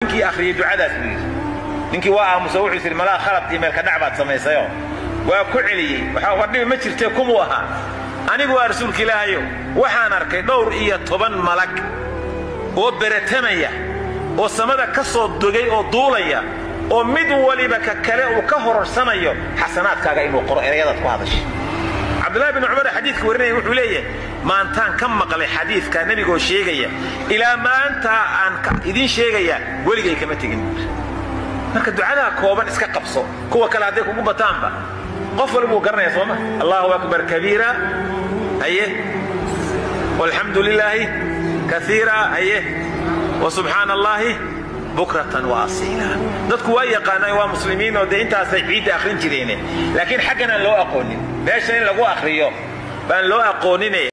ninkii akhriyey ducadaas buu yidhi ninkii waa aamusa wuxuu yidhi malaa khalad iyo meelka dhac baad samaysayo waa ku celiyey waxaa wadhibi ma jirtee kumuu ahaa anigu waa rasuulka ilaahayo waxaan arkay dhowr iyo toban malag oo beratamaya oo samada ka soo dogay oo duulaya oo mid waliba ka kale uu ka hororsanayo xasanaadkaaga inuu qoro erayadaad ku hadashay cabdullahi bin cumar xadiidka warinaya wuxuu leeyahay maantaan ka maqlay xadiidka nebigoo sheegaya ilaa maantaa aan idiin sheegaya weligay kama tegin marka ducadaa kooban iska qabso kuwa kale hadday kugu bataanba qof walba wuu garanaya sooma allahu akbar kabiira haye walxamdu lilaahi kaiira haye wasubxaana allaahi bukratan wa asiila dadku waa yaqaanaan waa muslimiin oo dee intaasay ciidda akhrin jireene laakiin xaggan aan loo aqoonin meesha in lagu akhriyo baan loo aqoonine